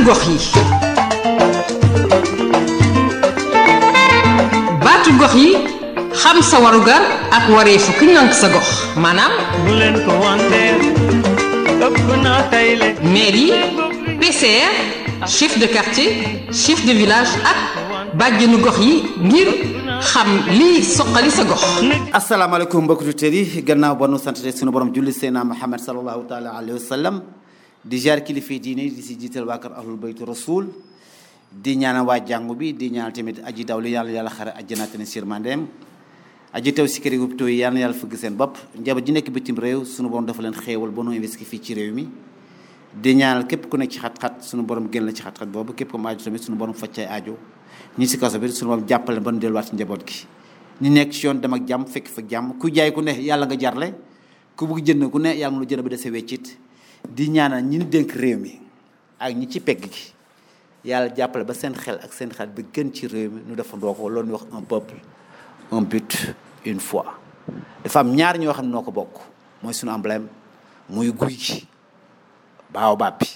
gox yi baatu gox yi xam sa warugar ak wareefu ki ngànk sa gox maanaam bu leen ko wanteer ëpp naa tayle mairie PCR chef de quartier chef de village ak bàjjenu gox yi ngir xam lii soqali sa gox asalaamaaleykum mbokki auditeurs yi gannaaw ba nu sant sunu borom julli Seydina Muhammad sallallahu taala alayhi wa sallam di jaar kilifa diine di si jiital waa kër ahlul baytu rasul di ñaanal waa jàngu bi di ñaanal tamit aji daw li yàlla yàlla xare àjjana ne sirmandeem aji teew si kër yi hôpitaux yi yal na yàlla fëgg seen bopp njaboot ji nekk bitim réew sunu borom dafa leen xéewal ba nu investi fii ci réew mi di ñaanal képp ku nekk ci xat-xat sunu borom génn la ci xat-xat boobu képp ku mu aajo tamit sunu borom faccay aajo ñi si kaso bi sunu borom jàppale ba nu delluwaat ci njaboot gi ñu nekk ci yoon dem ak jàmm fekk fa jàmm ku jaay ku ne yàlla nga jarle ku bugg jënd ku ne yàlla nga lu jënd ba dese weccit di ñaanal ñi ñu dénk réew mi ak ñi ci pegg gi yàlla jàppale ba seen xel ak seen xel bi gën ci réew mi ñu defandoo ko loolu ñu wax un peuple un but une foi dafa am ñaar ñoo xam ne noo ko bokk mooy suñu emblème muy guy gi baaw bàppi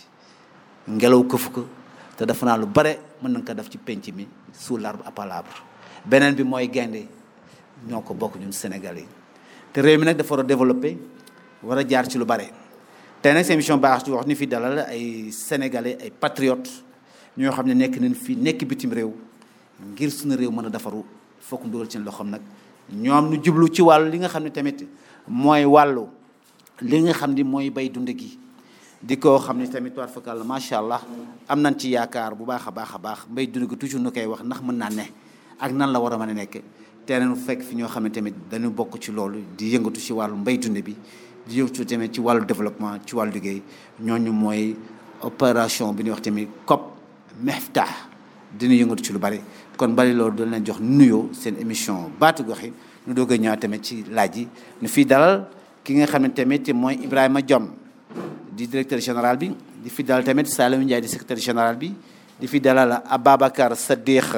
ngelaw këfu ko te dafa naa lu bare mën nañ ko def ci penc mi sous l'arbre à palabre beneen bi mooy gaynde ñoo ko bokk ñun Sénégal yi te réew mi nag dafa war a développé war a jaar ci lu bare tey nag seen émission baax ci wax ni fi dalal ay sénégalais ay patriotes ñoo xam ne nekk nañ fii nekk bitim réew ngir suñu réew mën a defaru fokk mu dugal ci loxoom nag ñoom ñu jublu ci wàllu li nga xam ne tamit mooy wàllu li nga xam ni mooy bay dund gi di ko xam ne tamit war fakal macha allah am nañ ci yaakaar bu baax a baax a baax mbay dund gi toujours nu koy wax ndax mën naa ne ak nan la war a mën a nekk te nañu fekk fi ñoo xam ne tamit dañu bokk ci loolu di yëngatu ci wàllu mbay dund bi di yëngatu tamit ci wàllu développement ci wàllu liggéey ñooñu mooy opération bi ñuy wax tamit COP Miftah dina yëngatu ci lu bari kon bari loolu dañ leen jox nuyoo seen émission baatu gox yi ñu doog a ñëwaat tamit ci laaj yi ñu fii dalal ki nga xam ne tamit mooy Ibrahima Diom di directeur général bi di fi dalal tamit Saliou Ndiaye di secrétaire général bi di fi dalal Ababacar Saddiq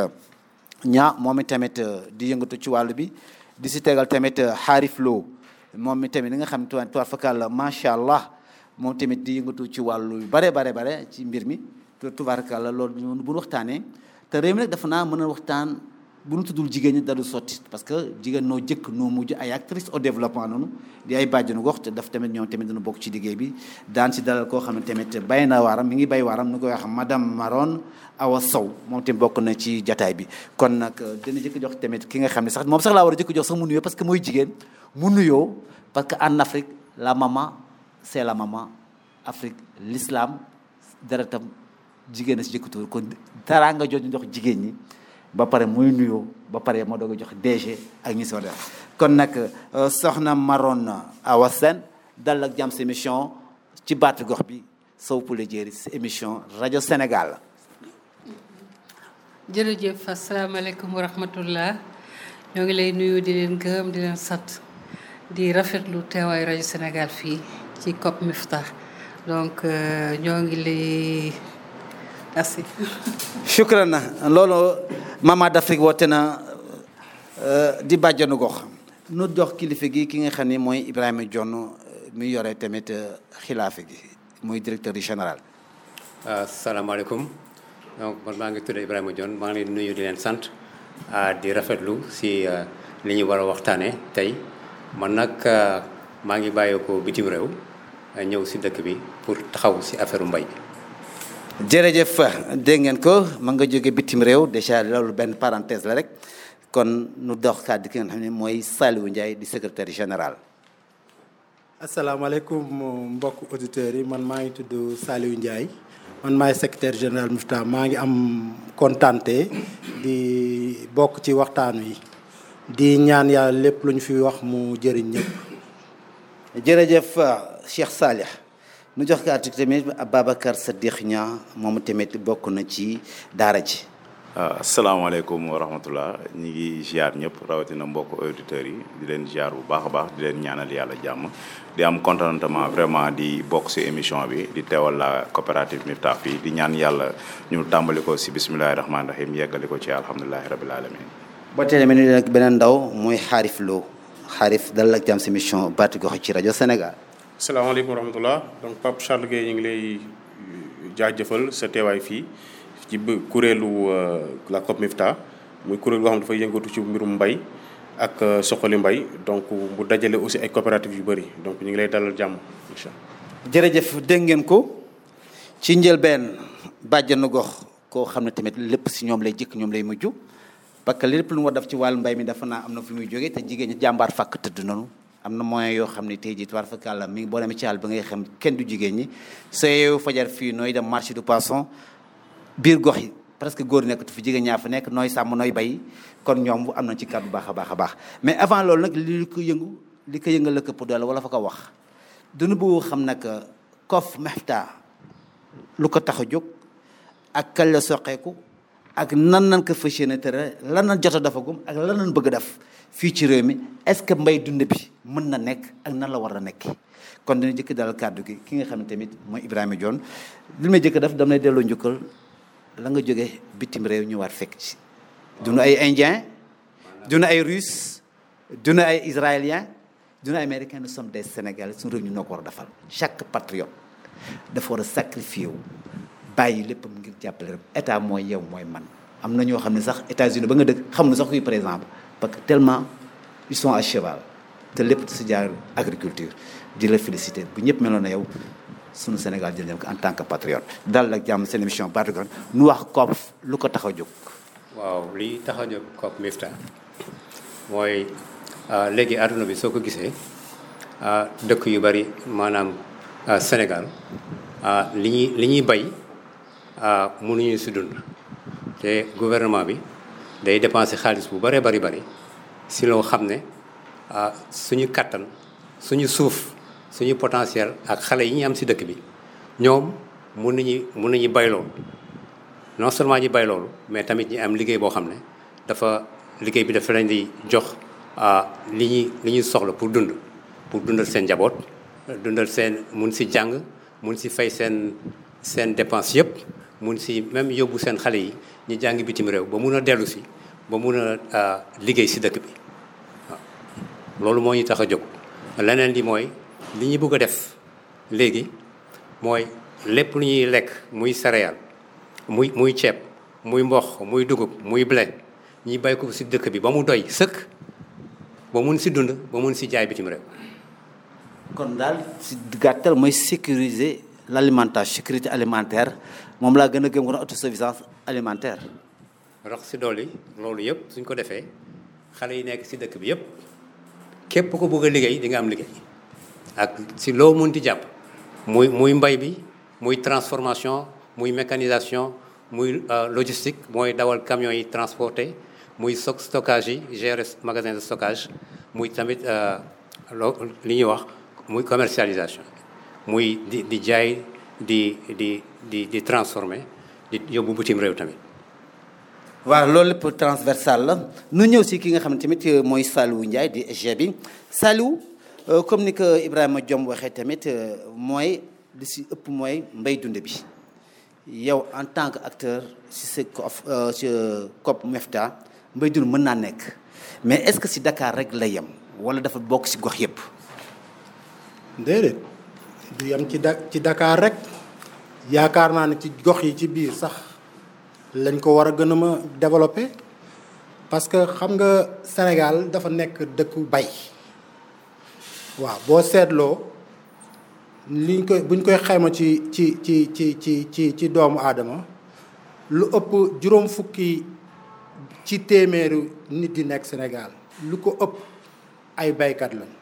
ñaa moom i tamit di yëngatu ci wàllu bi di si tegal tamit Xaarif Lo moom mi tamit li nga xam ne tuwaat fakal macha allah moom tamit di yëngatu ci wàllu yu bare bare bare ci mbir mi tubaarkàlla loolu ñun bu ñu waxtaanee te réew mi nag dafa naa mën a waxtaan bu ñu tuddul jigéen ñi dadu sotti parce que jigéen noo jëkk noo mujj ay actrice au développement noonu di ay bàjjenu gox te daf tamit ñoom tamit dana bokk ci liggéey bi daan si dalal koo xam ne tamit bay na waaram mi ngi bay waaram ni koy wax madame Maron Awa Sow moom tamit bokk na ci jataay bi kon nag dina jëkk jox tamit ki nga xam ne sax moom sax laa war a jëkk jox sax mu nuyoo parce que mooy jigéen mu nuyoo parce que en Afrique la maman c'est la maman Afrique l'islam deretam jigéen a si jëkkatuur kon dara nga jot ñu jox jigéen ñi ba pare muy nuyoo ba pare moo doog a jox DG ak ñi si war def kon nag soxna Maron Awa Sène dal ak jàmm si émission ci baatu gox bi Sow Poulet Diéry si émission rajo Sénégal. jërëjëf asalaamaaleykum wa rahmatullah ñoo ngi lay nuyu di leen gërëm di leen sant di rafetlu teewaayu rajo Sénégal fii ci COP Miftah donc ñoo ngi lay. merci. shukran na loolu Mama d'Afrique woote na di bàjjanu gox nu jox kilifa gi ki nga xam ne mooy Ibrahima Dione mi yore tamit xilaafe gi muy directeur général. asalaamaaleykum donc man maa ngi tudd Ibrahima Dione maa ngi leen nuyu di leen sant di rafetlu si li ñu war a waxtaanee tey man nag maa ngi bàyyeekoo bitim réew ñëw si dëkk bi pour taxaw si affaire mbay. jërëjëf dégg ngeen ko ma nga jóge bitim réew déjà loolu benn parenthèse la rek kon nu dox kàddu ki nga xam ne mooy Saliou Ndiaye di secrétaire général. asalaamaaleykum mbokk auditeurs yi man maa ngi tudd Saliou Ndiaye man maay secrétaire général Miftah maa ngi am kontante di bokk ci waxtaan wi di ñaan yàlla lépp lu ñu fi wax mu jëriñ ñëpp. jërëjëf Cheikh Salih. nu jox kàddu tamit Ababacar Saddiq Niang moom tamit bokk na ci daara ji. asalaamaaleykum wa rahmatullah ñi ngi ziar ñëpp rawatina mbokk auditeurs yi di leen ziar bu baax a baax di leen ñaanal yàlla jàmm di am contentement vraiment di bokk si émission bi di teewal la coopérative Miftah fii di ñaan yàlla ñu tàmbali ko si bisimilahi rahmaani rahim yeggali ko ci alhamdulilahi rabil alamin ba tey tamit nag beneen ndaw mooy Xaarif Lo Xaarif dalal ak jàmm si émission baatu gox ci rajo Sénégal. salaamaaleykum wa rahmatullah donc Pape Charles Gueye ñu ngi lay jaajëfal sa teewaay fii ci bë- kuréelu euh, la COP Mifta muy kuréel goo xam ne dafay yëngatu ci mbirum mbay ak euh, soxali mbay donc mu dajale aussi ay coopératives yu bëri donc ñu ngi lay dalal jàmm incha allah. jërëjëf dégg ngeen ko ci njëlbeen bàjjanu gox koo xam ne tamit lépp si ñoom lay jëkk ñoom lay mujj parce que lépp lu mu war def ci wàllu mbay mi dafa naa am na fu muy jógee te jigéen ñi jàmbaar fàkk tëdd noonu am na moyen yoo xam ne tey jii tubaar fakk àlla mi ngi boo demee ci àll ba ngay xam kenn du jigéen ñi soo yeewu fajar fii nooy dem marché du poisson biir gox yi presque góor nekkatu fi jigéen ñaa fa nekk nooy sàmm nooy bay kon ñoom am nañ ci kàddu baax a baax a baax mais avant loolu nag li ko yëngu li ko yëngal la këpp doole wala fa ko wax dunu bëgg xam nag COP Mifta lu ko tax a jóg ak kañ la soqeeku ak nan nan ko fas yéene tere lan nan jot a defagum ak lan nan bëgg a def fii ci réew mi est-ce que mbay dund bi mën na nekk ak nan la war a nekk kon dina jëkk dalal kàddu gi ki nga xam ne tamit mooy Ibrahima Dione li may jëkk def damay delloo njukkal la nga jóge bitim réew ñu war fekk ci dunu ay indien dunu ay russe dunu ay israélien dunu ay américain nous sommes des sénégalais suñu réew ñu noo ko war a defal chaque patriote dafa war a sacrifier wu bàyyi léppam ngir jàppale rek état mooy yow mooy man am na ñoo xam ne sax États-Unis ba nga dëkk xam na sax kuy par exemple parce que tellement ils sont à cheval te lépp si jaar agriculture di la féliciter bu ñëpp meloon na yow sunu Sénégal jël ko en tant que patriote dal ak jàmm seen émission Baatu Gan nu wax COP lu ko tax a jóg waaw li tax a jóg COP Mifta mooy ah, léegi àdduna bi soo ko gisee ah, dëkk yu bari maanaam ah, Sénégal ah, li ñuy li ñuy bay ah, mënuñu si dund te gouvernement bi day dépenser xaalis bu bëree bari bari si loo xam ne ah, suñu kattan suñu suuf suñu potentiel ak xale yi ñu am si dëkk bi ñoom mun nañu mun nañu bay loolu non seulement ñi bay loolu mais tamit ñi am liggéey boo xam ne dafa liggéey bi dafa leen di jox li ñuy li ñuy soxla pour dund pour dundal seen njaboot dundal seen mun si jàng mun si fay seen seen dépense yëpp mun si même yóbbu seen xale yi ñu jàngi bitim réew ba mun a dellu si ba mun a liggéey si dëkk bi waaw loolu moo ñu tax a jóg leneen li mooy li ñu bëgg a def léegi mooy lépp lu ñuy lekk muy céréale muy muy ceeb muy mboq muy dugub muy blé ñi bay ko si dëkk bi ba mu doy sëkk ba mun si dund ba mun si jaay bitim réew. kon daal si gàttal mooy sécuriser l' alimentation sécurité alimentaire moom laa gën a gëm ko autosuffisance alimentaire. rax si dolli loolu yëpp suñ ko defee xale yi nekk si dëkk bi yëpp képp ko bëgg a liggéey di nga am liggéey ak si loo mun di jàpp muy muy mbay bi muy transformation muy mécanisation muy logistique mooy dawal camions yi transporté muy stock stockage yi gérer magasin de stockage muy tamit loo li ñuy wax muy commercialisation muy di di jaay di di di di transformer di yóbbu bitim réew tamit. waaw loolu lépp transversal la nu ñëw si ki nga xam ne tamit mooy Saliou Ndiaye di SG bi Saliou comme ni ko Ibrahima Diom waxee tamit mooy li si ëpp mooy mbay dund bi yow en tant que acteur si sa COP si COP Mifta mbay dund mën naa nekk mais est-ce que si Dakar rek la yem wala dafa bokk si gox yëpp. déedéet du yem ci da ci Dakar rek yaakaar naa ne ci gox yi ci biir sax. lañ ko war a gën a ma développer parce que xam nga Sénégal dafa nekk dëkku bay waaw boo seetloo liñ koy buñ koy xayma ci ci ci ci ci ci ci doomu aadama lu ëpp juróom fukki ci téeméeru nit di nekk Sénégal lu ko ëpp ay baykat lañ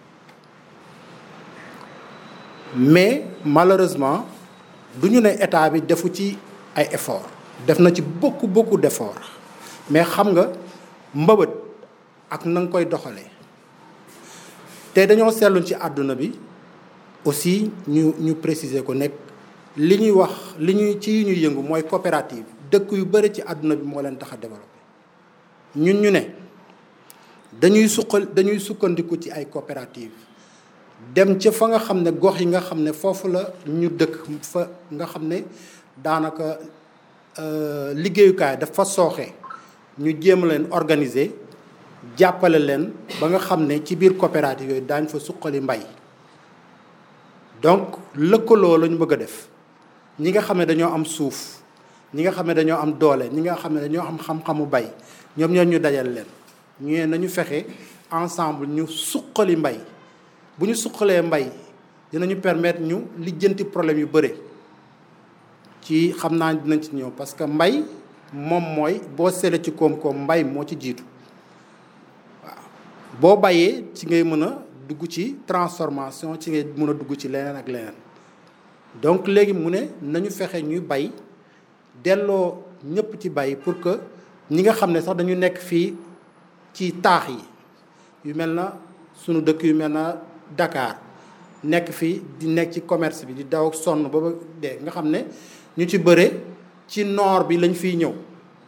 mais malheureusement du ñu ne état bi defu ci ay effort def na ci beaucoup beaucoup d'efforts mais xam nga mbëbët ak na nga koy doxalee te dañoo seetlu ci àdduna bi aussi ñu ñu préciser ko nekk li ñuy wax li ñuy ci ñuy yëngu mooy coopérative dëkk yu bëri ci àdduna bi moo leen tax a développé ñun ñu ne dañuy suqal dañuy sukkandiku ci ay coopérative dem ca fa nga xam ne gox yi nga xam ne foofu la ñu dëkk fa nga xam ne daanaka liggéeyukaay dafa sooxe ñu jéem leen organiser jàppale leen ba nga xam ne ci biir coopérative yooyu daañ fa suqali mbay donc lëkkaloo la ñu bëgg a def ñi nga xam ne dañoo am suuf ñi nga xam ne dañoo am doole ñi nga xam ne dañoo am xam-xamu bay ñoom ñoo ñu dajal leen ñu ne nañu fexe ensemble ñu suqali mbay bu ñu suqalee mbay dinañu permettre ñu lijjanti problème yu bëre ci xam naa dinañ ci ñëw parce que mbay moom mooy boo seetlee ci koom-koom mbay moo ci jiitu waaw boo bayee ci ngay mën a dugg ci transformation ci ngay mën a dugg ci leneen ak leneen donc léegi mu ne nañu fexe ñuy bay delloo ñëpp ci bay pour que ñi nga xam ne sax dañu nekk fii ci taax yi yu mel na sunu dëkk yu mel na Dakar nekk fii di nekk ci commerce bi di daw ak sonn ba ba dee nga xam ne ñu ci bëre ci noor bi lañ fiy ñëw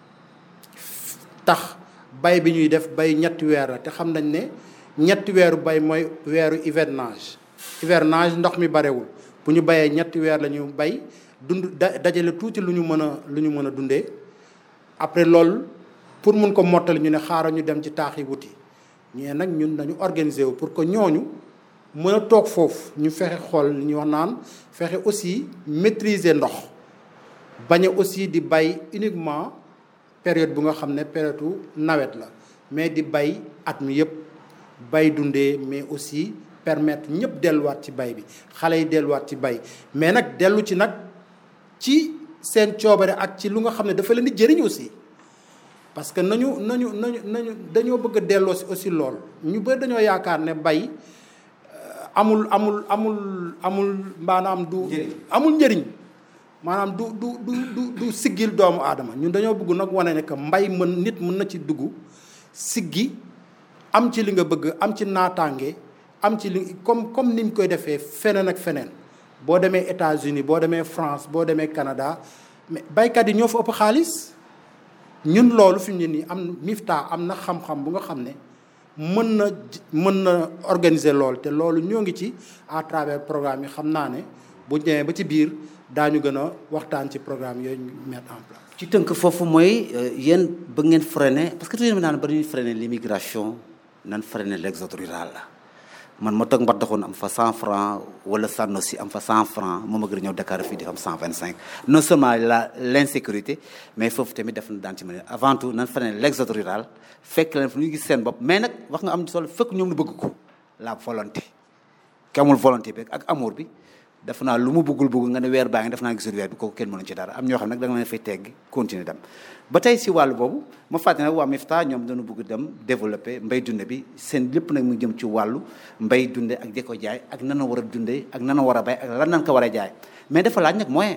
tax bay bi ñuy def bay ñetti weer la te xam nañ ne ñetti weeru bay mooy weeru hivernage hivernage ndox mi barewul bu ñu bayee ñetti weer la ñu bay dund da dajale tuuti lu ñu mën a lu ñu mën a dundee après loolu pour mun ko mottali ñu ne xaaral ñu dem ci taax yi wuti ñee nag ñun dañu organiser wu pour que ñooñu mën a toog foofu ñu fexe xool li ñuy wax naan fexe aussi maîtriser ndox bañ a aussi di bay uniquement période bu nga xam ne période nawet la mais di bay at mi yëpp bay dundee mais aussi permettre ñëpp delluwaat ci bay bi xale yi delluwaat ci bay mais nag dellu ci nag ci seen coobare ak ci lu nga xam ne dafa leen di jëriñ aussi parce que nañu nañu nañu nañu dañoo bëgg a delloo si aussi lool ñu bëri dañoo yaakaar ne bay amul amul amul amul maanaam du amul njëriñ maanaam du du du du du siggil doomu aadama ñun dañoo bëgg nag wane ne que mbay mën nit mën na ci dugg siggi am ci li nga bëgg am ci naataange am ci li comme comme ni ñu koy defee feneen ak feneen boo demee États-Unis boo demee France boo demee Canada mais baykat yi ñoo fa ëpp xaalis ñun loolu fi mu ne nii am Mifta am na xam-xam bu nga xam ne mën na mën na organiser loolu te loolu ñoo ngi ci à travers programme yi xam naa ne bu ñëwee ba ci biir daañu gën a waxtaan ci programme yooyu ñu mettre en place. ci tënk foofu mooy yéen bëgg ngeen freiner parce que toujours naan ba ñuy freiner l'immigration nan freiner l'exode rural la man ma toog Mbadakhoune am fa 100 francs wala Sanosi am fa 100 francs moom a gën a ñëw Dakar fii di am 125 non seulement la l'insécurité mais foofu tamit def na daan ci mën avant tout nan freiner l'exode rural fekk leen fu ñu gis seen bopp mais nag wax nga am solo fekk ñoom lu bëgg ko la volonté ki amul volonté bi ak amour bi def naa lu mu bëggul bëgg nga ne weer baa ngi def naa gisul weer bi kooku kenn mënu ci dara am ñoo xam nag da nga leen fay tegg continuer dem ba tey si wàllu boobu ma fàtte nag waa Mifta ñoom dañu bëgg dem développer mbay dunde bi seen lépp nag mu jëm ci wàllu mbay dunde ak di ko jaay ak nan a war a dundee ak nan a war a bay ak lan nan ko war a jaay mais dafa laaj nag moyen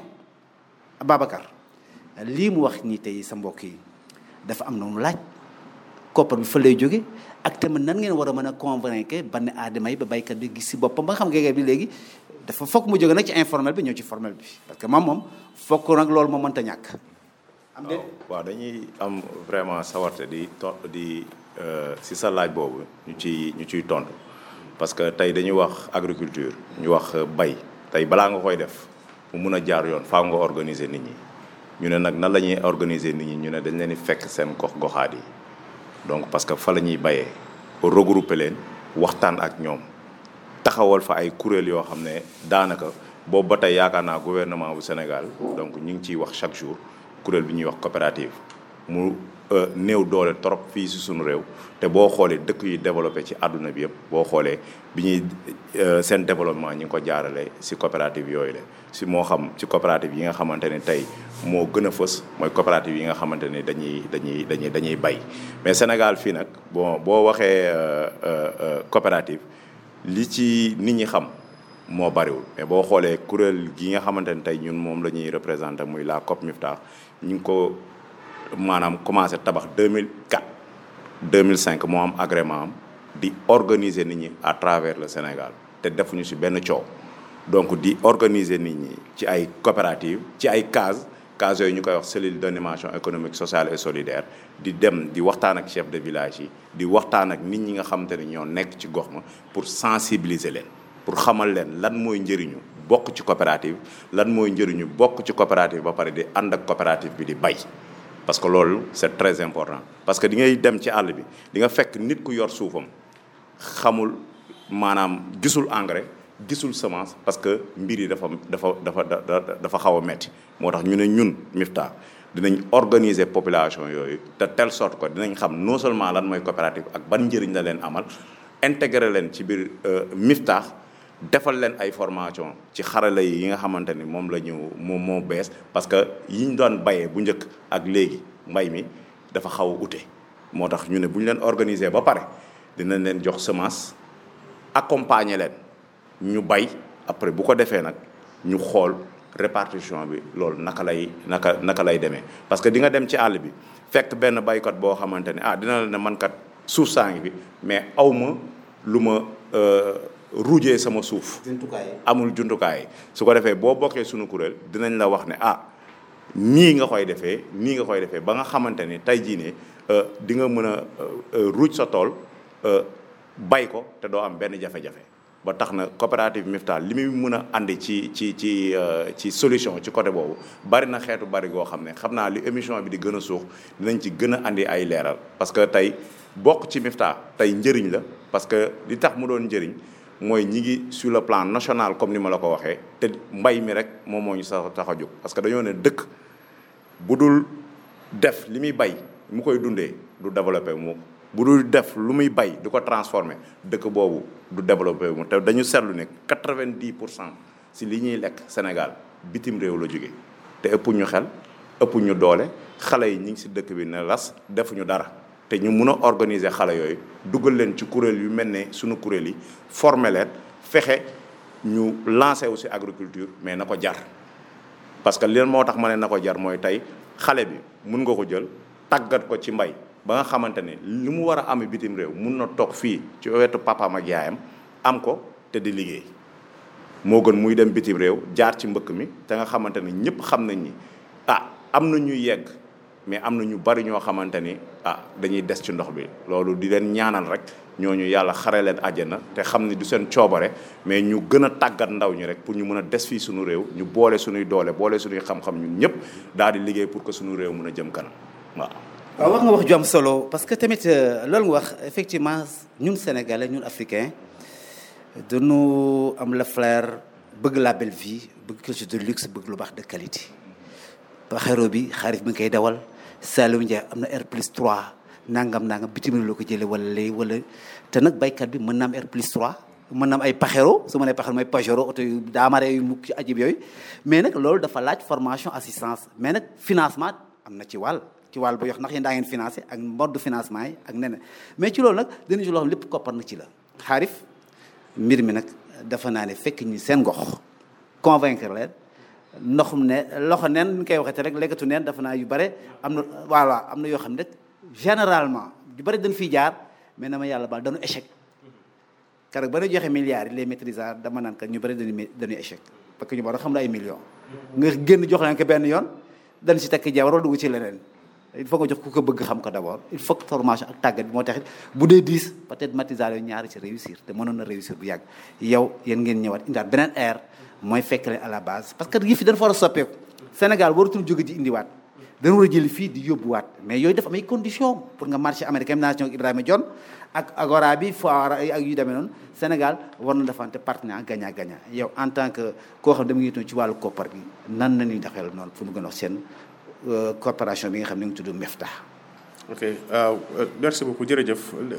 Babacar lii mu wax nii tey sa mbokk yi dafa am na mu laaj koppar bi fa lay jóge ak tamit nan ngeen war a mën a convaincre banne aadama yi ba baykat bi gis si boppam ba nga xam nga bi léegi dafa fokk mu jóge nag ci informel bi ñëw ci formel bi parce que moom moom fokk nag loolu moo mënta ñàkk. am de waaw dañuy am vraiment sawarte di to di si sa laaj boobu ñu ci ñu ciy tontu parce que tey dañuy wax agriculture ñu wax bay tey balaa nga koy def mu mun a jaar yoon faaw nga organiser nit ñi ñu ne nag nan la ñuy organiser nit ñi ñu ne dañ leen di fekk seen gox goxaat yi donc parce que fa la ñuy bayee regrouper leen waxtaan ak ñoom. taxawal fa ay kuréel yoo xam ne daanaka boobu ba tey yaakaar naa gouvernement bu Sénégal donc ñu ngi ciy wax chaque jour kuréel bi ñuy wax coopérative mu néew doole trop fii si suñu réew te boo xoolee dëkk yi développé ci àdduna bi yëpp boo xoolee bi ñuy seen développement ñi ngi ko jaarale si coopérative yooyu la si moo xam ci coopérative yi nga xamante ne tey moo gën a fës mooy coopérative yi nga xamante ne dañuy dañuy dañuy dañuy bay mais Sénégal fii nag bon boo waxee coopérative li ci nit ñi xam moo bariwul mais boo xoolee kuréel gi nga xamante ne tey ñun moom la ñuy représenté muy la COP Mifta ñu ngi ko maanaam commencé tabax 2004 2005 moo am agrément am di organiser nit ñi à travers le Sénégal te defuñu ci benn coow donc di organiser nit ñi ci ay coopérative ci ay cases cases yooyu ñu koy wax cellule d'animation économique sociale et solidaire di dem di waxtaan ak chef de village yi di waxtaan ak nit ñi nga xamante ne ñoo nekk ci gox ma pour sensibiliser leen pour xamal leen lan mooy njëriñu bokk ci coopérative lan mooy njëriñu bokk ci coopérative ba pare di ànd ak coopérative bi di bay parce que loolu c'est très important parce que di ngay dem ci àll bi di nga fekk nit ku yor suufam xamul maanaam gisul engrais gisul semence parce que mbir yi dafa dafa dafa dafa xaw a metti moo tax ñu ne ñun Mifta dinañ organiser population yooyu de telle sorte que dinañ xam non seulement lan mooy coopérative ak ban njëriñ la leen amal intégrer leen ci biir Mifta defal leen ay formation ci xarala yi yi nga xamante ni moom la ñu moom moo bees parce que yi ñu doon bayee bu njëkk ak léegi mbay mi dafa xaw a ute moo tax ñu ne bu ñu leen organiser ba pare dinañ leen jox semence accompagner leen ñu bay après bu ko defee nag ñu xool répartition bi loolu naka lay naka naka lay demee parce que di nga dem ci àll bi fekk benn baykat boo xamante ne ah dina la ne man kat suuf saa ngi bi mais aw ma lu ma ruujee sama suuf. amul jumtukaay su ko defee boo bokkee suñu kuréel dinañ la wax ne ah nii nga koy defee nii nga koy defee ba nga xamante ni tey jii ne di nga mën a ruuj sa tool bay ko te doo am benn jafe-jafe. ba tax na coopérative Mifta li muy mën a andi ci ci ci ci solution ci côté boobu bari na xeetu bari goo xam ne xam naa li émission bi di gën a suux dinañ ci gën a andi ay leeral parce que tey bokk ci Mifta tey njëriñ la parce que li tax mu doon njëriñ mooy ñi ngi sur le plan national comme ni ma la ko waxee te mbay mi rek moom moo ñu sax tax a jóg parce que dañoo ne dëkk bu dul def li muy bay mu koy dundee du développé mu bu dul def lu muy bay di ko transformé dëkk boobu du développé mu te dañu seetlu ne quatre-vingt-dix pour cent si li ñuy lekk Sénégal bitim réew la jóge te ëpp ñu xel ëpp ñu doole xale yi ñi ngi si dëkk bi ne las defuñu dara te ñu mun a organiser xale yooyu dugal leen ci kuréel yu mel ne suñu kuréel yi former leen fexe ñu lancer aussi agriculture mais na ko jar parce que leen moo tax ma ne na ko jar mooy tey xale bi mun nga ko jël tàggat ko ci mbay ba nga xamante ne li mu war a amee bitim réew mun na toog fii ci wetu papaam ak yaayam am ko te di liggéey moo gën muy dem bitim réew jaar ci mbëkk mi te nga xamante ne ñëpp xam nañ ni ah am na ñuy yegg mais am na ñu bari ñoo xamante ni ah dañuy des ci ndox bi loolu di leen ñaanal rek ñooñu yàlla xare leen àjjana te xam ni du seen coobare mais ñu gën a tàggat ndaw ñi rek pour ñu mën a des fii suñu réew ñu boole suñuy doole boole suñuy xam-xam ñun ñëpp daal di liggéey pour que suñu réew mën a jëm kanam waaw. waaw wax nga wax ju am solo parce que tamit loolu nga wax effectivement ñun sénégalais ñun africains dañu am la flair bëgg la belle vie bëgg quelque chose de luxe bëgg lu baax de qualité. baxero bi xaarif bi nga koy dawal Saliou Ndiaye am na R plus 3 nangam nangam bitim réew la ko jëlee wala léegi wala te nag baykat bi mën na am R plus 3 mën na am ay paxero su ma nee paxero mooy pajero oto yu daamare yu mukk ci ajib yooyu mais nag loolu dafa laaj formation assistance mais nag financement am na ci wàll ci wàll bu yox ndax yéen daa ngeen financé ak mode financement yi ak neneen mais ci loolu nag dina ci loo xam lépp koppar na ci la xaarif mbir mi nag dafa naa ne fekk ñi seen gox convaincre leen ndoxum ne loxo neen ñu koy waxee te rek lekkatu neen dafa naa yu bare am na voilà am na yoo xam ne rek généralement yu bare dañ fiy jaar mais na ma yàlla baal dañu échec keroog ba ñu joxe milliards yi les maîtrisards dama naan kat ñu bare dañu dañuy échec parce que ñu war a xam ne ay millions nga génn jox leen ko benn yoon dañ si takk jabar wala dugg ci leneen il faut nga jox ku ko bëgg xam ko d'abord il faut que formation ak tàggat bi moo taxit bu dee dix peut-être maîtrisards yooyu ñaari ci réussir te mënoon na réussir bu yàgg yow yéen ngeen ñëwaat indaat beneen air mooy fekk leen à la base parce que yëf yi dafa war a soppeeku Sénégal waratul jóge di indiwaat dañu war a jëli fii di yóbbuwaat mais yooyu dafa am ay conditions pour nga marché américain nation Ibrahima Dione ak agora bi foire ak yu demee noonu Sénégal war na defante partenaire gagnant gagnant yow en tant que koo xam ne dama ngi toon ci wàllu koppar bi nan na ñuy doxeel noonu fu mu gën a wax seen coopération bi nga xam ne ngi tudd Mifta ok waaw merci beaucoup jërëjëf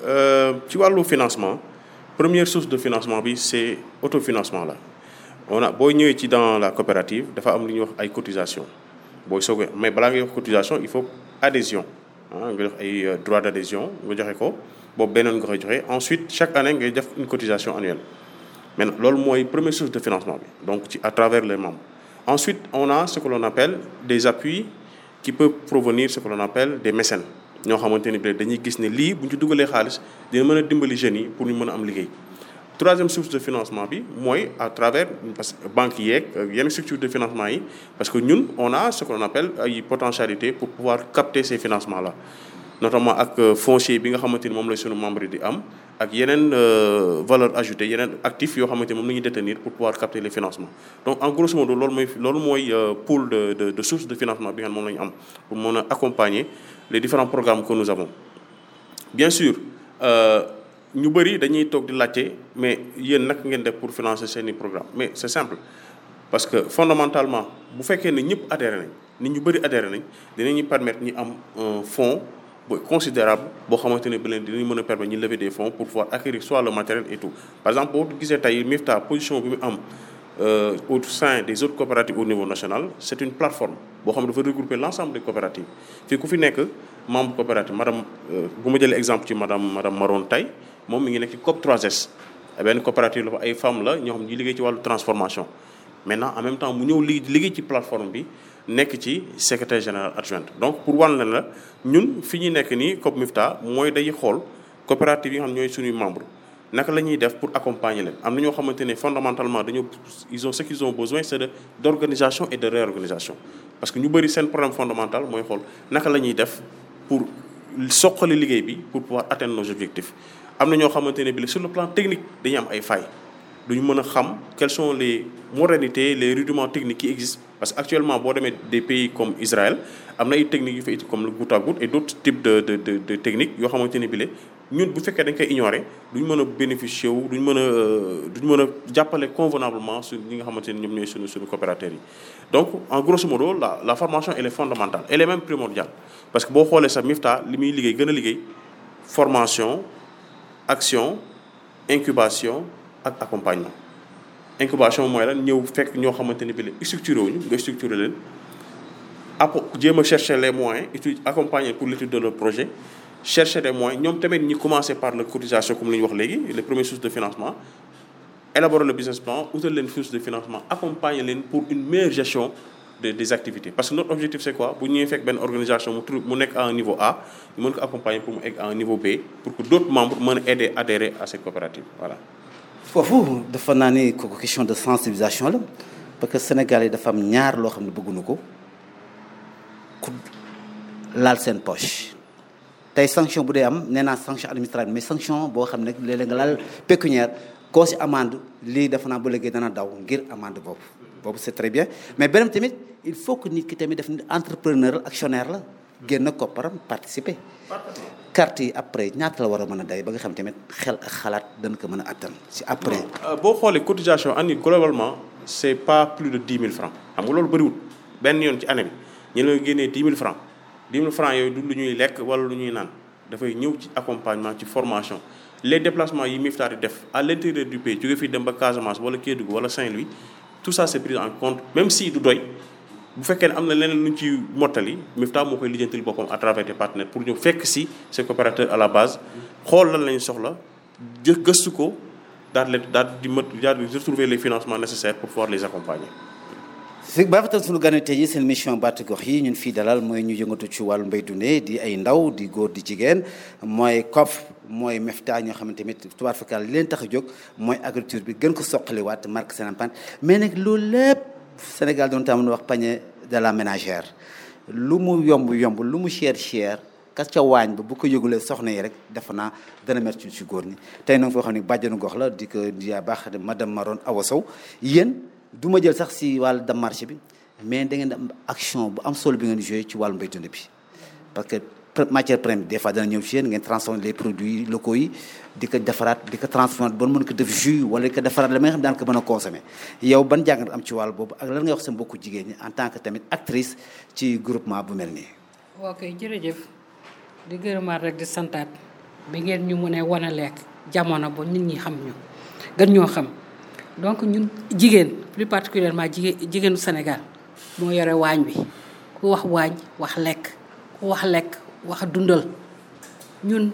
ci wàllu financement première source de financement bi c'est autofinancement la on a boo ñëwee ci dans la coopérative dafa am lu ñuy wax ay cotisation booy soog mais balaa ngay wax cotisation il faut adhésion ah nga jox ay droit d'adhésion nga joxe ko boobu beneen nga koy joxe ensuite chaque année ngay def une cotisation annuelle maintenant loolu mooy première source de financement bi donc ci à travers les membres ensuite on a ce que l'on appelle des appuis qui peuvent provenir ce que l'on appelle des mécènes ñoo xamante ni dañuy gis ne lii bu ñu ci dugalee xaalis dina mën a dimbali jeunes yi pour ñu mën a am liggéey troisième source de financement bi mooy à travers parce que banques yeeg yenn structure de financement yi parce que ñun on a ce qu'on appelle ay potentialité pour pouvoir capter ces financements là notamment ak foncier bi nga xamante ni moom la sunu membre yi di am ak yeneen valeur ajoutée yeneen actifs yoo xamante ni moom la ñuy détenir pour pouvoir capter les financements donc en grosso modo loolu mooy loolu mooy pool de de de source de financement bi nga xam moom la ñu am pour mën a accompagner les différents programmes que nous avons bien sûr ñu bëri dañuy toog di laajte mais yéen naka ngeen def pour financer seeni programme mais c'est simple parce que fondamentalement bu fekkee ne ñëpp adhéré nañ nit ñu bëri adhéré nañ dinañu permettre ñu am un fonds bu considérable boo xamante ne bi leen dinañ mën a permettre ñu lever des fonds pour pouvoir acquérir soit le matériel et tout par exemple boo gisee tey MIFTA position bi mu am euh, au sein des autres coopératives au niveau national c'est une plateforme boo xam ne dafa regrouper l'ensemble des coopératives fii ku fi nekk membre coopérative madame bu ma jëlee exemple ci madame madame Maron Tay moom mi ngi nekk ci COP 3S benn coopérative la fa ay femmes la ñoo xam ne ñi liggéey ci wàllu transformation maintenant en même temps mu ñëw li liggéey ci plateforme bi nekk ci secrétaire général adjointe donc pour wan leen la ñun fi ñuy nekk nii COP MIFTA mooy day xool coopérative yi nga xam ñooy suñuy membre naka la ñuy def pour accompagner leen am na ñoo xamante ne fondamentalement dañoo ils ont ce qu'ils ont besoin c'est de d'organisation et de réorganisation parce que ñu bëri seen problème fondamental mooy xool naka la ñuy def pour soqali liggéey bi pour pouvoir atteindre nos objectifs am na ñoo xamante ne bi sur le plan technique dañuy am ay failles duñu mën a xam quelles sont les modalités les rudiments techniques qui existent parce que actuellement boo demee des pays comme Israël am na ay techniques yu fa it comme le goutte à goutte et d'autres types de de de de techniques yoo xamante ne bi ñun bu fekkee dañ koy ignorer duñ mën a bénéficier wu duñ mën a duñ mën a jàppale convenablement su ñi nga xamante ne ñoom ñooy suñu suñu coopérateurs yi donc en grosso modo la la formation elle est fondamentale elle est même primordiale parce que boo xoolee sax MIFTA li muy liggéey gën a liggéey formation action incubation ak accompagnement incubation mooy lan ñëw fekk ñoo xamante ne bi la structuré wuñu nga structuré leen apo jéem a chercher les moyens étude accompagner pour l'étude de leur projet chercher des moyens ñoom tamit ñi commencer par la cotisation comme li ñu wax léegi les premières sources de financement élaborer le business plan utal leen source de financement accompagner leen pour une meilleure gestion de des activités parce que notre objectif c'est quoi bu ñëwee fekk benn organisation mu tru mu nekk à un niveau A ñu mën ko accompagner pour mu egg à un niveau B pour que d'autres membres mën a aider adhérer à cette coopérative voilà foofu dafa naa ni kooku question de sensibilisation la parce que Sénégal yi dafa am ñaar loo xam ne bëgguñu ko ku laal seen poche tey sanction bu dee am nee naa sanction administrative mais sanction boo xam ne léeg-léeg nga laal pécuniaire koo si amende lii dafa naa ba léegi dana daw ngir amende boobu boobu c'est très bien mais beneen tamit il faut que nit ki tamit def ni entrepreneur actionnaire la génn kopparam participer carte yi après ñaata la war a mën a day ba nga xam tamit xel ak xalaat dañ ko mën a attan si après boo xoolee cotisation année globalement c'est pas plus de dix mille francs xam nga loolu bëriwul benn yoon ci année bi ñu la génnee dix mille francs dix mille francs yooyu du lu ñuy lekk wala lu ñuy naan dafay ñëw ci accompagnement ci formation les déplacements yi MIFTA di def à l'intérieur du pays jóge fii dem ba Casamance wala Kédougou wala Saint-Louis tout ça c'est pris en compte même si du doy bu fekkee ne am na leneen lu ñu ci mottali MIFTA moo koy lijjantil boppam à travers des partenaires pour ñu fekk si ces coopérateurs à la base xool lan lañu soxla jë gëstu ko daal leen daal di mët daal di retrouver les financements nécessaires pour pouvoir les accompagner fi ba fa tam suñu gane tey yi seen mission baatu gox yi ñun fii dalal mooy ñu yëngatu ci wàllu mbay dundee di ay ndaw di góor di jigéen mooy COP mooy MEFTA ñoo xamante tamit tubaab fakal li leen tax a jóg mooy agriculture bi gën ko soqaliwaat marque seen empreinte mais nag loolu lépp Sénégal doon tam wax panier de la ménagère lu mu yomb yomb lu mu cher cher kas ca waañ ba bu ko yëgulee soxna yi rek defe naa dana métti ci góor ñi tey nag foo xam ne bàjjanu gox la di ko di baax madame Maron Awa Sow yéen du ma jël sax si wàllu dem marché bi mais da ngeen am action bu am solo bi ngeen joué ci wàllu mbay dund bi parce que matière première des fois dana ñëw ci yéen ngeen transformer les produits locaux yi di ko defaraat di ko transformer ba mën ko def jus wala di ko defaraat la nga xam daan ko mën a consommer yow ban jàngat am ci wàll boobu ak lan nga wax sa mbokku jigéen ñi en tant que tamit actrice ci groupement bu mel nii. ok jërëjëf di gërëmaat rek di santaat bi ngeen ñu mën a wan a lekk jamono ba nit ñi xam ñu gën ñoo xam donc ñun jigéen plus particulièrement jigéen jigéenu Sénégal moo yore waañ bi ku wax waañ wax lekk ku wax lekk wax dundal ñun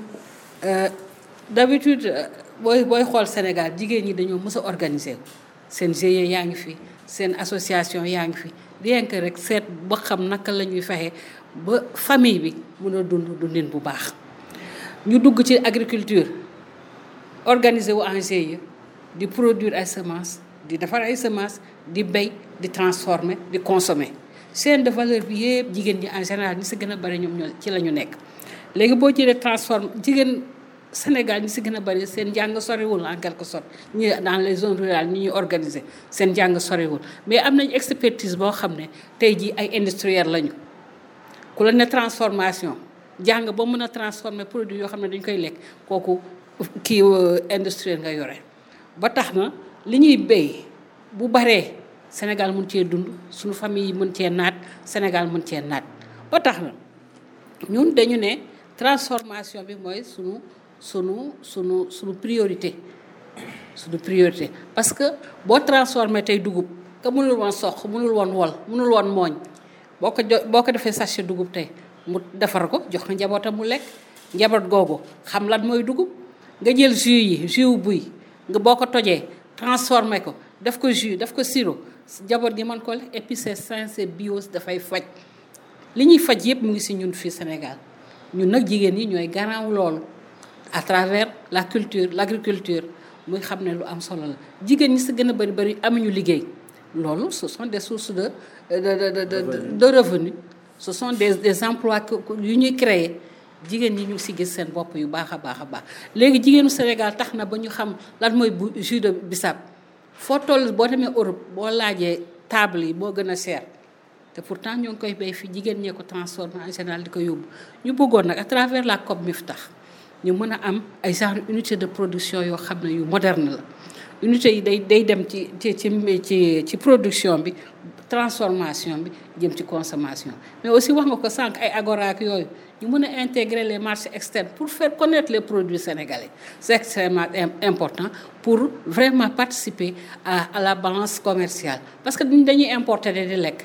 d'habitude booy booy xool Sénégal jigéen ñi dañoo mës a organiser seen GIE yaa ngi fi seen association yaa ngi fi rien que rek seet ba xam naka la ñuy fexe ba famille bi mën a dund dundin bu baax ñu dugg ci agriculture organiser wu en GIE di produire ay semences di defar ay semences di béy di transformer di consommer chaîne de valeur bi yëpp jigéen ñi en général ñi si gën a bari ñoom ñoo ci la ñu nekk léegi boo jëlee transforme jigéen Sénégal ñi si gën a bari seen njàng soriwul en quelque sorte ñi dans les zones rurales ñi ñuy organiser seen njàng soriwul mais am nañ expertise boo xam ne tey jii ay industriel lañu ku la ne transformation jàng ba mën a transformer produit yoo xam ne dañ koy lekk kooku kii industriel nga yore ba tax na li ñuy béy bu baree Sénégal mun cee dund suñu famille yi mën cee naat Sénégal mën cee naat ba tax na ñun dañu ne transformation bi mooy sunu sunu sunu sunu priorité sunu priorité parce que boo transformé tey dugub ka mënul woon soq mënul woon wol mënul woon mooñ boo ko jo boo ko defee sachet dugub tey mu defar ko jox ko njabootam mu lekk njaboot googu xam lan mooy dugub nga jël jus yi jus buy nga boo ko tojee transformé ko def ko jus def ko sirop njaboot gi mën ko lekk et puis c'est sain c'est bio dafay faj li ñuy faj yëpp mu ngi si ñun fii Sénégal ñun nag jigéen ñi ñooy garaaw loolu à travers la culture l'agriculture muy xam ne lu am solo la jigéen ñi si gën a bëri bëri amuñu liggéey loolu ce sont des sources de de de de de revenus ce sont des des emplois yu ñuy créer jigéen ñi ñu ngi si gis seen bopp yu baax a baax a baax léegi jigéenu Sénégal tax na ba ñu xam lan mooy bu jus de bissap foo toll boo demee Europe boo laajee table yi boo gën a cher te pourtant ñoo ngi koy béy fi jigéen ñee ko transformé en général di ko yóbbu ñu bëggoon nag à travers la COP Miftax ñu mën a am ay genre unité de production yoo xam ne yu moderne la unité yi day day dem ci ci ci ci ci production bi transformation bi jëm ci consommation mais aussi wax nga ko sànq ay agora ak yooyu ñu mën a intégrer les marchés externes pour faire connaître les produits sénégalais c'est extrêmement important pour vraiment participer à à la balance commerciale parce que dañuy importer di lekk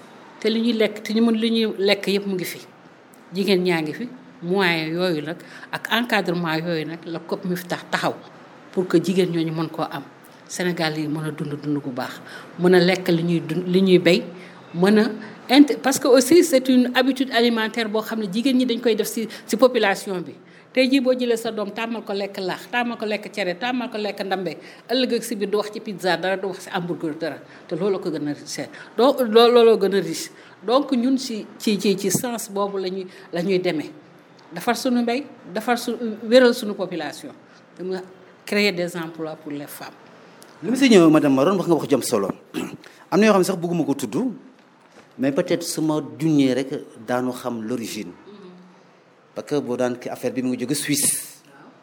te li ñuy lekk te ñu mën li ñuy lekk yëpp mu ngi fi jigéen ñaa ngi fi moyens yooyu nag ak encadrement yooyu nag la COP Miftax taxaw pour que jigéen ñooñu mën koo am Sénégal yi mën a dund dund bu baax mën a lekk li ñuy dund li ñuy béy mën a int parce que aussi c'est une habitude alimentaire boo xam ne jigéen ñi dañ koy def ci ci population bi tey jii boo jëlee sa doom tàmmal ko lekk laax tàmmal ko lekk cere tàmmal ko lekk ndambe ëllëg ak si biir du wax ci pizza dara du wax ci hamburger dara te loolu ko gën a riche donc looloo gën a riche donc ñun ci ci ci ci sens boobu la ñuy la ñuy demee defar suñu mbéy defar su wéral suñu population dama créer des emplois pour les femmes li mu si ñëw madame Maron wax nga wax jëm solo am na yoo xam ne sax bëgguma ko tudd mais peut-être su ma juñee rek daanu xam l'origine parce que boo daan ki affaire bi mu ngi jóge Suisse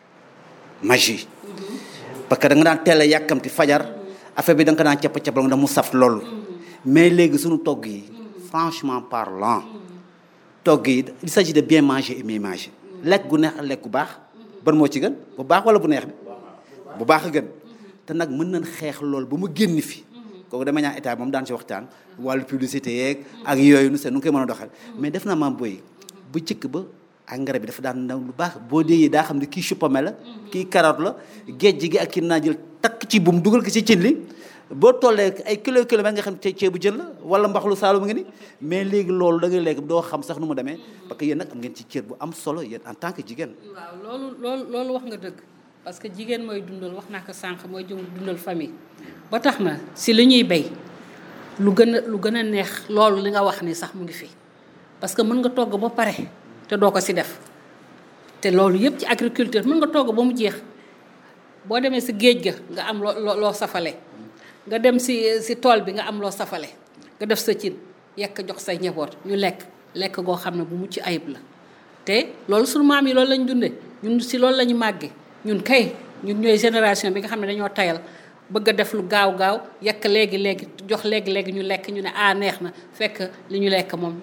magie parce que da nga daan teel a yàkkamti fajar affaire bi da nga ko daan cappa cappal nga mu saf loolu mais léegi suñu togg yi franchement parlant togg yi il s'agit de bien manger et mieux manger lekk gu neex ak lekk gu baax ban moo ci gën bu baax wala bu neex bi bu baax a gën te nag mën nañ xeex loolu ba mu génn fi kooku dama ñaan état moom daan ci waxtaan wàllu publicité yeeg ak yooyu nu seet nu ngi koy mën a doxal mais def naa maam boy bu cëkk ba engrais bi dafa daan ndaw lu baax boo déggee daa xam ne kii chupame la kii carotte la géej gi ak kii naa jël takk ci bum dugal ko ci cin li boo tollee ay kilo kilomètre nga xam ne ceebu jën la wala mbaxalu saalum nga ni mais léegi loolu da ngay léegi doo xam sax nu mu demee parce que yéen nag am ngeen ci cër bu am solo yéen en tant que jigéen waaw loolu loolu loolu wax nga dëgg parce que jigéen mooy dundal wax naa ko sànq mooy jëm dundal famille ba tax na si li ñuy béy lu gën a lu gën a neex loolu li nga wax ni sax mu ngi fi parce que mën nga togg ba pare te doo ko si def te loolu yëpp ci agriculture mën nga togg ba mu jeex boo demee si géej ga nga am loo loo safale nga dem si si tool bi nga am loo safale nga def sa cin yekk jox say njaboot ñu lekk lekk goo xam ne bu mucc ayib la te loolu sunu maam yi loolu lañ dundee ñun si loolu la ñu màggee ñun kay ñun ñooy génération bi nga xam ne dañoo tayal bëgg a def lu gaaw gaaw yekk léegi léegi jox léegi léegi ñu lekk ñu ne ah neex na fekk li ñu lekk moom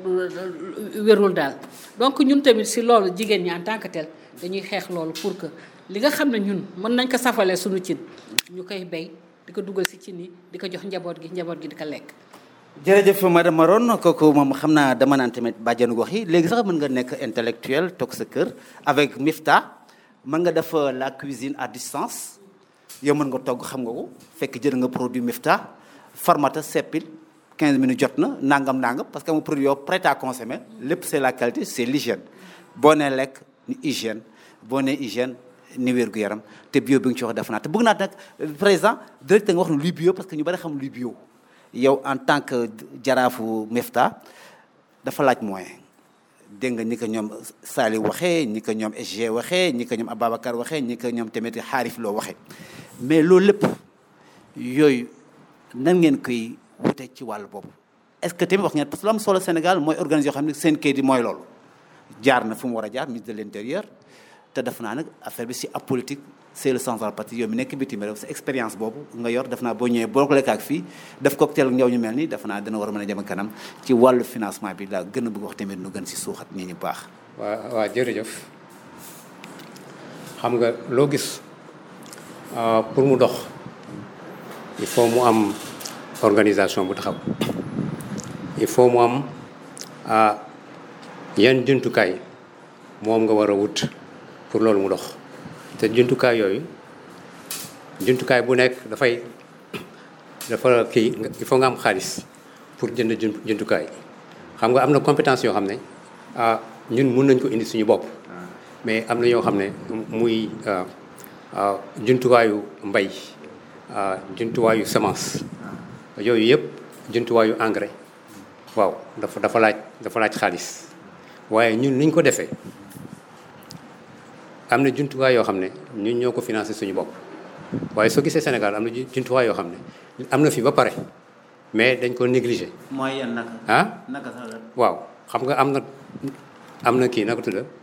wérul daal donc ñun tamit si loolu jigéen ñi en tant que tel dañuy xeex loolu pour que li nga xam ne ñun mën nañ ko safalee suñu cin ñu koy béy di ko dugal si cin yi di ko jox njaboot gi njaboot gi di ko lekk. jërëjëf madame Maron kooku moom xam naa dama naan tamit bàjjanu gox yi léegi sax mën nga nekk intellectuel toog sa kër avec Mifta mën nga def la cuisine à distance yow mën nga togg xam nga ko fekk jël nga produit Mifta farmata seppil 15 minutes jot na nangam nangam parce que mu produit yow prêt à consommer lépp c'est la qualité c'est l'hygiène boo nee lekk ni hygiène boo nee hygiène ni wér gu yaram te bio bi nga ci wax def naa te bëgg naa nag président directeur nga wax ne luy bio parce que ñu bari xam luy bio yow en tant que jaraafu Mifta dafa laaj moyen dégg nga ni ko ñoom Sali waxee ñi ko ñoom SG waxee ñi ko ñoom Ababacar waxee ñi ko ñoom tamit xaarif loo waxee mais loolu lépp yooyu nan ngeen koy wute ci wàllu boobu est-ce que tamit wax ngeen parce que lu am solo Sénégal mooy organisation yoo xam ne seen kayit yi mooy loolu jaar na fu mu war a jaar ministre de l'intérieur te def naa nag affaire bi si ab politique c'est le central parti yow mi nekk bitim réew sa expérience boobu nga yor def naa boo ñëwee boo ko lekkaak fii def cocktail ñëw ñu mel ni def naa dina war a mën a jëm kanam ci wàllu financement bi laa gën a bëgg wax tamit nu gën si suuxat ñi ñu baax waa waa jërëjëf xam nga loo gis pour mu dox il faut mu am organisation bu taxaw il faut mu am yan jumtukaay moom nga war a wut pour loolu mu dox te jumtukaay yooyu jumtukaay bu nekk dafay dafa kii il faut nga am xaalis pour jënd jumtukaay xam nga am na compétence yoo xam ne ah ñun mun nañ ko indi suñu bopp mais am na yoo xam ne muy jumtuwaayu mbay jumtuwaayu semence yooyu yëpp jumtuwaayu engrais waaw dafa dafa laaj dafa laaj xaalis waaye ñun niñ ko defee am na jumtuwaay yoo xam ne ñun ñoo ko financé suñu bopp waaye soo gisee Sénégal am na jumtuwaay yoo xam ne am na fi ba pare mais dañ ko négligé. mooy yan naka. ah naka sax la. waaw xam nga am na am na kii naka tudd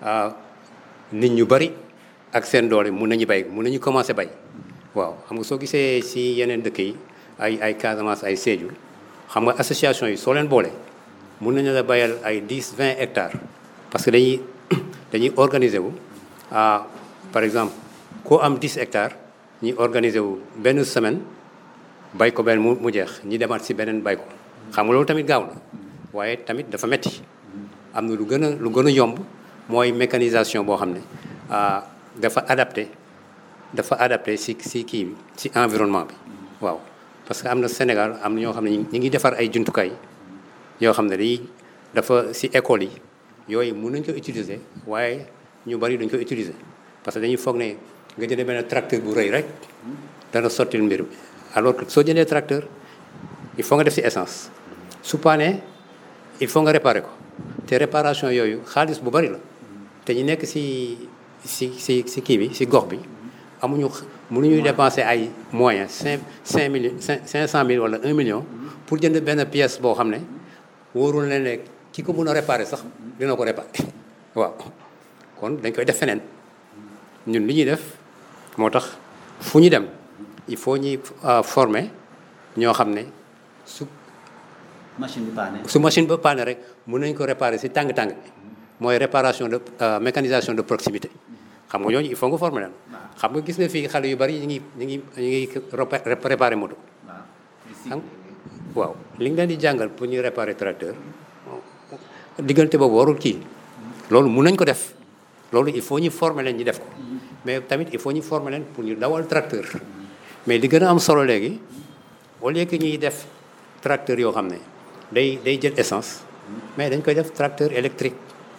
nit ñu bari ak seen doole mun nañu bay mun nañu commencé bay waaw xam nga soo gisee si yeneen dëkk yi ay ay Casamance ay Sédhiou xam nga association yi soo leen boole mun nañu la bayal ay 10 20 hectares parce que dañuy dañuy organiser wu par exemple koo am 10 hectares ñuy organiser wu benn semaine bay ko benn mu mu jeex ñi demaat si beneen bay ko xam nga loolu tamit gaaw na waaye tamit dafa metti am na lu gën a lu gën a yomb mooy mécanisation boo xam ne dafa adapté dafa adapté si si kii bi si environnement bi waaw parce que am na Sénégal am na ñoo xam ne ñu ngi defar ay jumtukaay yoo xam ne dañuy dafa si école yi yooyu mun nañ ko utiliser waaye ñu bari dañ ko utiliser parce que dañuy foog ne nga jëndee benn tracteur bu rëy rek dana sottil mbir mi alors que soo jëndee tracteur il faut nga def si essence su paanee il faut nga réparer ko te réparation yooyu xaalis bu bari la te ñu nekk si si si si kii bi si gox bi amuñu mënuñuy dépenser ay moyens cinq cinq mille cinq cinq cent mille wala un million pour jënd benn pièce boo xam ne wóorul leen ne ki ko mën a réparer sax dina ko réparer waaw kon dañ koy def feneen ñun li ñuy def moo tax fu ñu dem il faut ñuy former ñoo xam ne su machine bi paane. su machine ba paane rek mën nañ ko réparer si tàng-tàng mooy réparation de mécanisation de proximité xam nga ñooñu il faut nga former leen xam nga gis nga fii xale yu bari ñu ngi ñu ngi ñu ngi réparer moto xam waaw li nga leen di jàngal pour ñu réparer tracteur diggante boobu warul kii loolu mun nañ ko def loolu il faut ñu former leen ñu def ko mais tamit il faut ñu former leen pour ñu dawal tracteur mais li gën a am solo léegi au lieu que ñuy def tracteur yoo xam ne day day jël essence mais dañ koy def tracteur électrique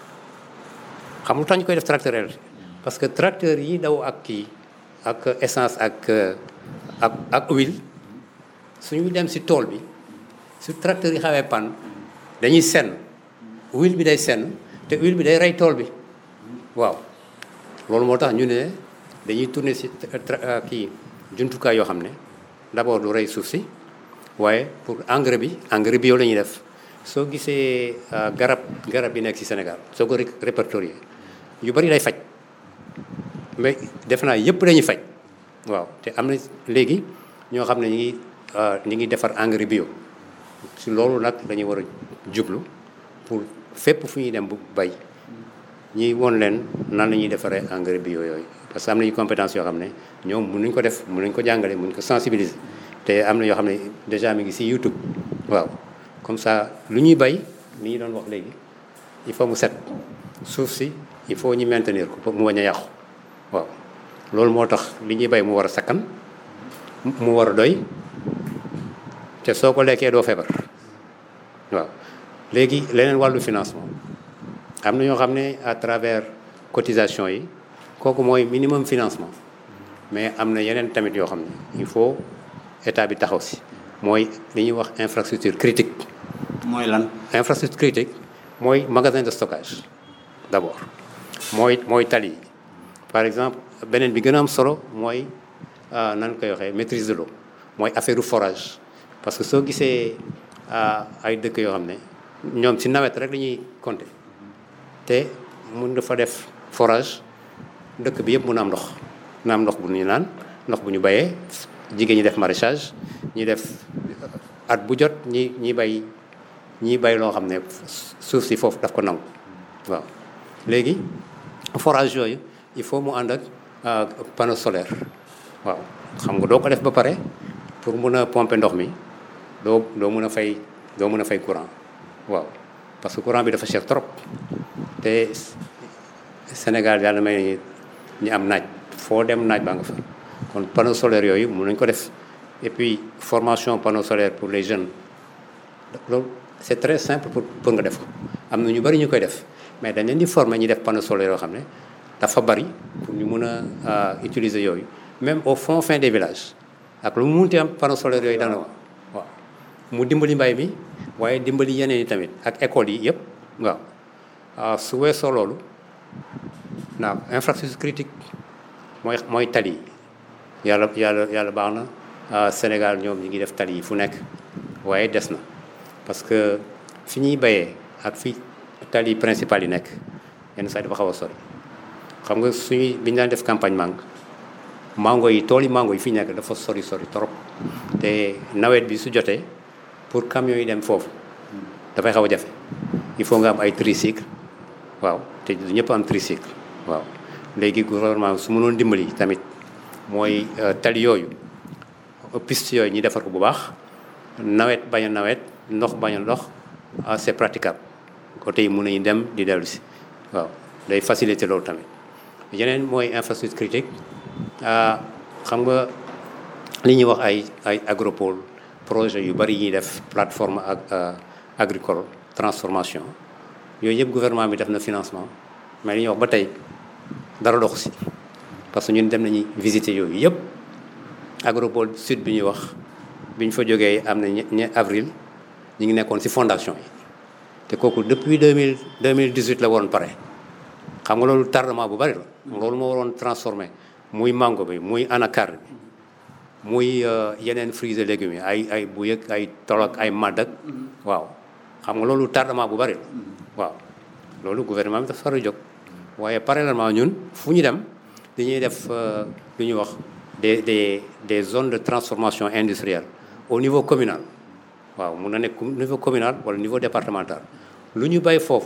xam lu tax ñu koy def tracteur électrique parce que tracteur yi daw ak kii ak essence ak ak ak huile suñu dem si tool bi su tracteur yi xawee panne dañuy senn huile bi day senn te huile bi day rey tool bi waaw loolu moo tax ñu ne dañuy tourner si kii jumtukaay yoo xam ne d'abord du rey suuf si waaye pour engrais bi engrais bio la ñuy def soo gisee garab garab yi nekk ci Sénégal soo ko répertorier yu bari lay faj mais def naa yëpp dañuy faj waaw te am na léegi ñoo xam ne ñu ngi ñu ngi defar engrais bio si loolu nag dañuy war a jublu pour fépp fu ñuy dem bu bay ñuy won leen nan la ñuy defaree engrais bio yooyu parce que am nañu compétence yoo xam ne ñoom mënuñ ko def mënuñ ko jàngale mënuñ ko sensibiliser te am na yoo xam ne déjà mi ngi ci YouTube waaw comme ça lu ñuy bay li ñu doon wax léegi il faut mu set suuf si il faut ñu maintenir ko mu bañ a yàqu waaw loolu moo tax li ñuy bay mu war a sakkan mu war a doy te soo ko lekkee doo feebar waaw léegi leneen wàllu financement am na ñoo xam ne à travers cotisation yi kooku mooy minimum financement mais am na yeneen tamit yoo xam ne il faut état bi taxaw si mooy li ñuy wax infrastructure critique mooy lan. infrastructure critique mooy magasin de stockage d'abord mooy mooy tali yi par exemple beneen bi gën a am solo mooy nan koy waxee maîtrise de l'eau mooy affaire forage parce que soo gisee ay dëkk yoo xam ne ñoom si nawet rek la ñuy compter te mun dafa def forage dëkk bi yëpp mun a am ndox na am ndox bu ñu naan ndox bu ñu bayee jigéen ñi def maraîchage ñi def at bu jot ñi ñi bay ñi bay loo xam ne suuf si foofu daf ko nangu waaw léegi forage yooyu il faut mu ànd ak panneau solaire waaw xam nga doo ko def ba pare pour mun a pomper ndox mi doo doo mun a fay doo mun a fay courant waaw parce que courant bi dafa cher trop te Sénégal yàlla may ñu am naaj foo dem naaj baa nga fa kon panneau solaire yooyu mun nañ ko def et puis formation panneau solaire pour les jeunes loolu c'est très simple pour pour nga def ko am na ñu bari ñu koy def mais dañ leen di former ñi def panneau solaire yoo xam ne dafa bari pour ñu mun a utiliser yooyu même au fond fin des villages ak lu mu munti am panneau solaire yooyu dana waaw mu dimbali mbay mi waaye dimbali yeneen yi tamit ak écoles yi yëpp waaw su weesoo loolu naaw infrastructure critique mooy mooy tali yi yàlla yàlla yàlla baax na Sénégal ñoom ñi ngi def tali yi fu nekk waaye des na parce que fi ñuy bayee ak fi tali principal yi nekk yenn saa yi dafa xaw a sori xam nga suñuy bi ñu daan def campagne mangue mango yi tool yi mango yi fi nekk dafa sori sori trop te nawet bi su jotee pour camions yi dem foofu dafay xaw a jafe il faut nga am ay tricycle waaw te du ñëpp am tricycle waaw léegi gouvernement su mënoon dimbali tamit mooy tali yooyu piste yooyu ñi defar ko bu baax nawet bañ a nawet ndox bañ a ndox c'est praticable côté yi mun nañu dem di dellu si waaw day faciliter loolu tamit yeneen mooy infrastructure critique xam nga li ñuy wax ay ay agropole projet yu bari yi ñuy def plateforme ak agricole transformation yooyu yëpp gouvernement bi def na financement mais li ñuy wax ba tey dara dox si parce que ñun dem nañu visiter yooyu yëpp agropole sud bi ñuy wax bi ñu fa jógee am na ñe avril ñu ngi nekkoon si fondation yi te kooku depuis deux mille deux mille dix huit la waroon pare xam nga loolu tardement bu bari la. loolu moo waroon transformé muy mango bi muy anacarde bi muy yeneen fruits et légumes yi ay ay bu yëg ay tolok ay màdd ak waaw xam nga loolu tardement bu bari la waaw loolu gouvernement bi dafa war a jóg waaye parallèlement ñun fu ñu dem dañuy def lu ñuy wax des des des zones de transformation industrielle au niveau communal waaw mun na nekk niveau communal wala niveau départemental lu ñu bay foofu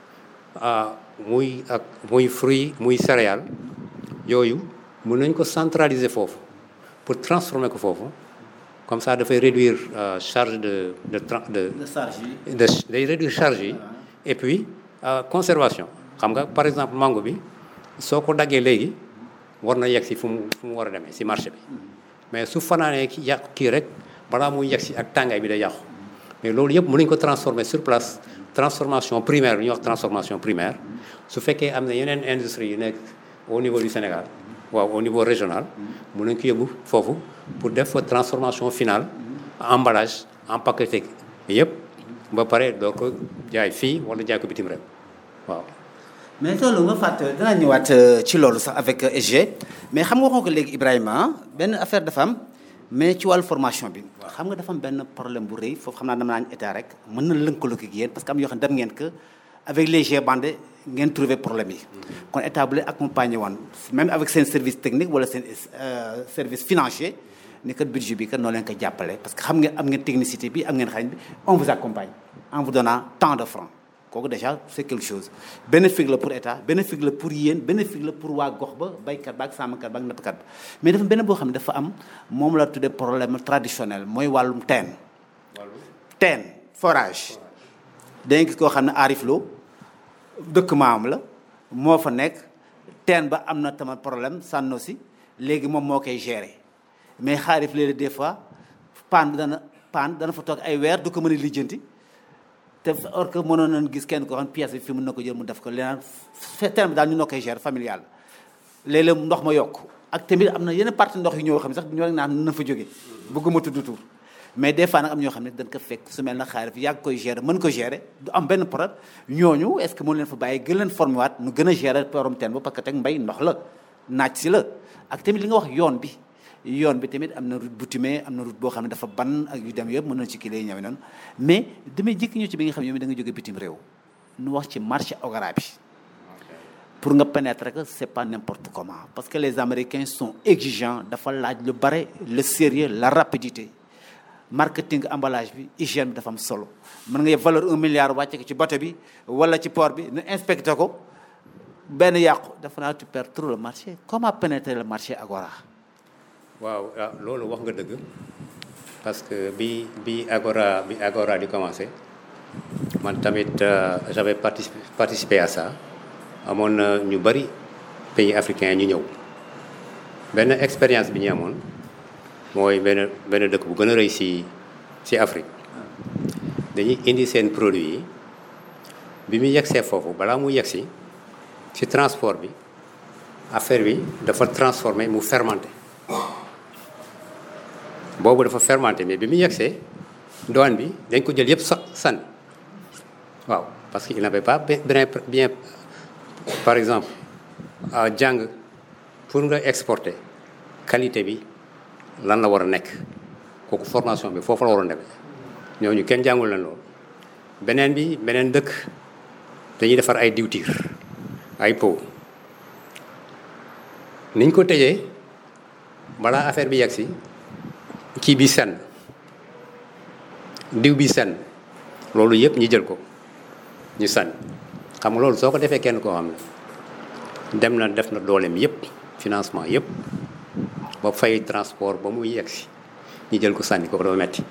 muy ak muy fruit muy céréale yooyu mun nañ ko centraliser foofu pour transformer ko foofu comme ça dafay réduire charge de de de de day réduire charge yi et puis conservation xam nga par exemple mango bi soo ko daggee léegi war na yegg si fu mu fu mu war a demee si marché bi mais su fanaanee ki yàqu kii rek balaa muy yegg si ak tàngaay bi day yàqu mais loolu yëpp mën nañu ko transformer sur place transformation primaire lu ñuy wax transformation primaire su fekkee am na yeneen industrie yu nekk au niveau du Sénégal waaw au niveau régional mën nañ ko yóbbu foofu pour def fa transformation finale emballage empaqueté yëpp ba pare doo ko jaay fii wala jaay ko bitim réew waaw mais loolu nga fàtte danaa ñëwaat ci loolu sax avec SG mais xam nga waxoo ko léegi Ibrahima benn affaire dafa am mais ci wàllu formation bi xam nga dafa am benn problème bu rëy foofu xam naa dama naan état rek mën na lëkkaloo ak yéen parce que am yoo xam ne dem ngeen que avec les G-Band ngeen trouver problème yi kon état bu leen accompagné woon même avec seen service technique wala seen service financier ni kat budget bi kat noo leen ko jàppale parce que xam ngeen am ngeen technicité bi am ngeen xarañ bi on vous accompagne en vous donnant tant de francs kooku déjà c'est quelque chose bénéfique la pour état bénéfique la pour yéen bénéfique la pour waa gox ba baykat ba ak sàmmkat ba ak nappkat ba mais dafa benn boo xam ne dafa am moom la tuddee problème traditionnel mooy wàllum teen teen forage danga gis koo xam ne aarif loo dëkk maam la moo fa nekk teen ba am na tamit problème sànno si léegi moom moo koy gérer mais xaarif léeg des fois paan bi dana paan dana fa toog ay weer du ko mën a lijjanti te or que mënoon nañ gis kenn koo xam pièce bi fi mën na ko jël mu def ko leneen teen bi daal ñu noo koy gérer familial léeg-léeg ndox ma yokk ak tamit am na yenn partie ndox yu ñëw xam ne sax ñoo rek naan na fa jóge bëgguma tudd tur mais des fois nag am ñoo xam ne dañ ko fekk su mel na xaarif yàgg koy gérer mën ko gérer du am benn problème ñooñu est ce que mën leen fa bàyyi gën leen formé waat nu gën a gérer borom teen ba parce que teg mbay ndox la naaj si la ak tamit li nga wax yoon bi yoon bi tamit am na route boutumée am na route boo xam ne dafa ban ak yu dem yëpp mën na ci kii lay ñëwee noonu mais damay jikki ñu ci bi nga xam ne yow da nga jóge bitim réew nu wax ci marché Ogara bi pour nga pénétrer que c'est pas n'importe comment parce que les Américains sont exigeants dafa laaj lu bare le sérieux la rapidité marketing emballage bi hygiène bi dafa am solo mën nga yeb valeur un milliard wàcce ko ci bateau bi wala ci port bi nu inspecté ko benn yàqu dafa naa tu perds trop le marché comment pénétrer le marché Agora waaw ah loolu wax nga dëgg parce que bi bi Agora bi Agora di commencé man tamit euh, j'avais participé participé à ça amoon na ñu bari pays africains ñu ñëw benn expérience bi ñu amoon mooy benn benn dëkk bu gën a rëy ci ci Afrique dañuy indi seen produit yi bi mu yegsee foofu balaa mu yegsi ci transport bi affaire bi dafa transformé mu fermenté boobu dafa fermenté mais bi mu yegsee douane bi dañ ko jël yëpp sa sànni waaw parce que il n'avait pas bien bien par exemple jàng pour nga exporter qualité bi lan la war a nekk kooku formation bi foofu la waroon demee ñooñu kenn jàngul leen loolu beneen bi beneen dëkk dañuy defar ay diwtiir ay pot niñ ko tëjee balaa affaire bi yegg si kii bi senn diw bi senn loolu yëpp ñu jël ko ñu sànni xam nga loolu soo ko defee kenn koo xam ne dem na def na dooleem yëpp financement yëpp ba fay transport ba muy yegg si ñu jël ko sànni kooku dafa metti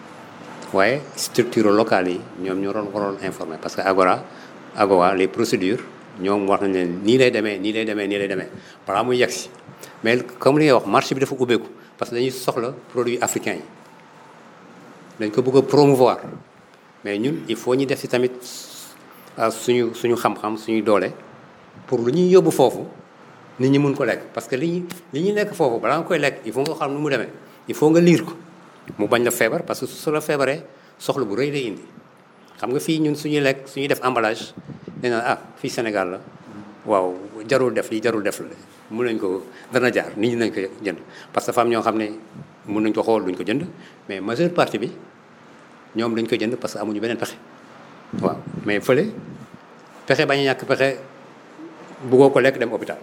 waaye structure locale yi ñoom ñoo doon waroon informer parce que Agora Agowa les procédures ñoom wax nañ leen nii lay demee nii lay demee nii lay demee balaa muy yegg si mais comme li ngay wax marché bi dafa ubbeeku parce que dañuy soxla produits africains yi dañ ko bëgg a promouvoir mais ñun il faut ñu def si tamit suñu suñu xam-xam suñu doole pour lu ñuy yóbbu foofu nit ñi mun ko lekk parce que li ñu li ñuy lekk foofu balaa nga koy lekk il faut nga xam nu mu demee il faut nga liir ko mu bañ la feebar parce que su la feebaree soxla bu rëy lay indi xam nga fii ñun suñuy lekk suñuy def emballage dañ naan ah fii Sénégal la waaw jarul def lii jarul def la mun nañ ko dana jaar nit ñi nañ ko jënd parce que femme ñoo xam ne mun nañ ko xool duñ ko jënd mais majeure partie bi ñoom dañ ko jënd parce que amuñu beneen pexe waaw mais fële pexe bañ a ñàkk pexe buggoo ko lekk dem hôpital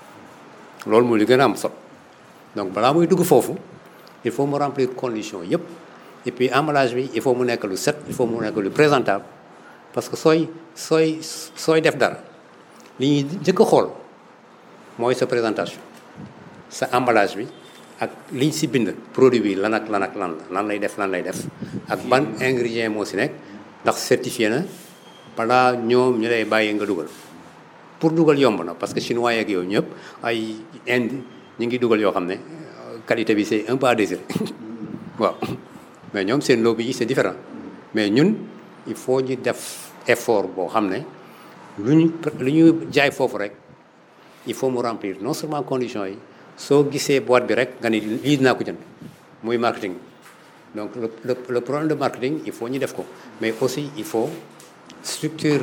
loolu mooy li gën a am solo donc balaa muy dugg foofu il faut mu remplir conditions yëpp et puis emballage bi il faut mu nekk lu set il faut mu nekk lu présentable parce que sooy sooy sooy def dara li ñuy njëkk a xool mooy sa présentation sa emballage bi ak liñ si bind produit bi lan ak lan ak lan la lan lay def lan lay def ak ban ingrédient moo si nekk ndax certifié na balaa ñoom ñu lay bàyyi nga dugal pour dugal yomb na parce que chinois yeeg yow ñëpp ay Inde ñu ngi dugal yoo xam ne qualité bi c'est un peu à désirer waaw mais ñoom seen lobby yi c'est différent mais ñun il faut ñu def effort boo xam ne lu ñu lu ñu jaay foofu rek il faut mu remplir non seulement conditions yi soo gisee boîte bi rek nga ni lii dinaa ko jënd muy marketing donc le le le problème de marketing il faut ñu def ko mais aussi il faut structure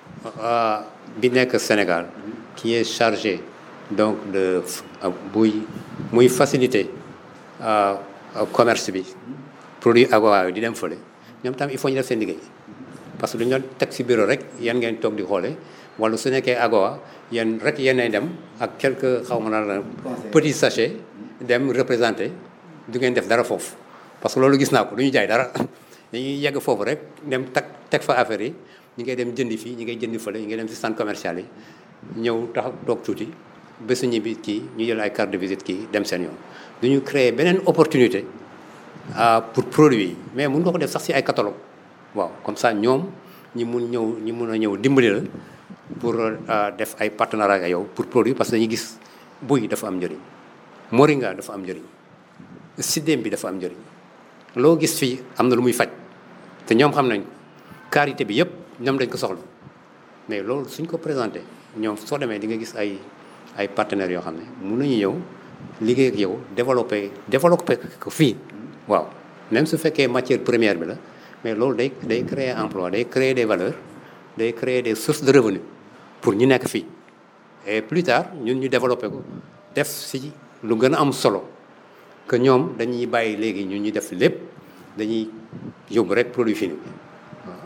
bi nekk Sénégal qui est chargé donc de buy muy faciliter commerce bi produit Agowa di dem fële ñoom tam il faut ñu def seen liggéey parce que du ñu teg ci bureau rek yan ngeen toog di xoole wala su nekkee Agowa yéen rek yéenay dem ak quelques xaw ma naan petit sachet dem représenter du ngeen def dara foofu parce que loolu gis naa ko du ñu jaay dara dañuy yegg foofu rek dem tag teg fa affaire yi ñi ngay dem jëndi fii ñi ngay jëndi fële ñi ngay dem ci centre commercial yi ñëw tax toog tuuti bésu ñibbi kii ñu jël ay carte de visite kii dem seen yoon du ñu créer beneen opportunité pour produit yi mais mun nga ko def sax ci ay catalogue waaw comme ça ñoom ñi mun ñëw ñi mun a ñëw dimbali la pour def ay partenariat ak yow pour produit parce que dañuy gis buy dafa am njëriñ moringa dafa am njëriñ sidéem bi dafa am njëriñ loo gis fii am na lu muy faj te ñoom xam nañ karité bi yëpp ñoom dañ ko soxla mais loolu suñ ko présenté ñoom soo demee di nga gis ay ay partenaires yoo xam ne mun nañu ñëw liggéey ak yow développé développé ko fii waaw même su fekkee matière première bi la mais loolu day day créer emploi day créer des valeurs day créer des sources de revenus pour ñu nekk fii et plus tard ñun ñu développé ko def si lu gën a am solo que ñoom dañuy bàyyi léegi ñun ñu def lépp dañuy yóbbu rek produit fini waaw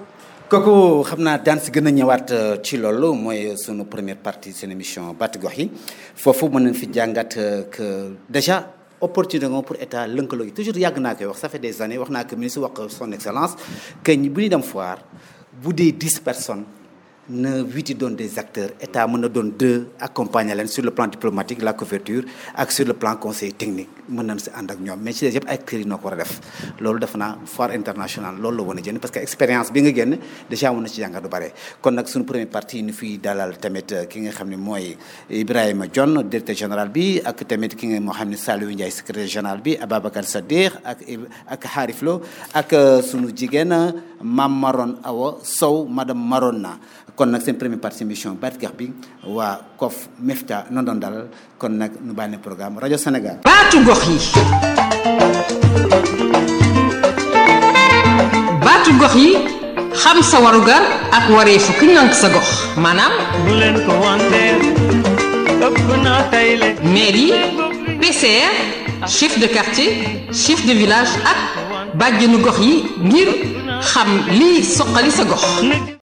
kooku xam naa daan si gën a ñëwaat euh, ci loolu mooy sunu première partie seen émission Baatu Gox yi foofu mën nañ fi jàngat euh, que déjà opportunité nga pour état lëkkaloo yi toujours yàgg naa koy wax ça fait des années wax naa que ministre wax son excellence que ñi bu ñuy dem foire bu dee dix personnes na huit yi doon des acteurs état mën na doon deux accompagner leen sur le plan diplomatique la couverture ak sur le plan conseil technique mën nañ si ànd ak ñoom mais ci des yëpp ay acteurs yi noo ko war a def loolu defe naa foire internationale loolu la wan a jënd parce que expérience bi nga génn déjà mën na ci jàngat du bare kon nag suñu première partie ñu fiy dalal tamit ki nga xam ne mooy Ibrahima Dione directeur général bi ak tamit ki nga moo xam ne Saliou Ndiaye secrétaire général bi Ababacar Sadikh ak ak Harif Lo ak sunu jigéen Mam Maron Awa Sow madame Maronna kon nag seen première partie émission Baatu Gox bi waa COF MEFTA noonu doon dalal kon nag nu bàyyi ne programme rajo Sénégal. baatu gox yi baatu gox yi xam sa warugar ak wareefu ki ngànk sa gox maanaam bu leen ko wanteer ëpp naa tayle mairie PCR chef de quartier chef de village ak bàjjenu gox yi ngir xam liy soqali sa gox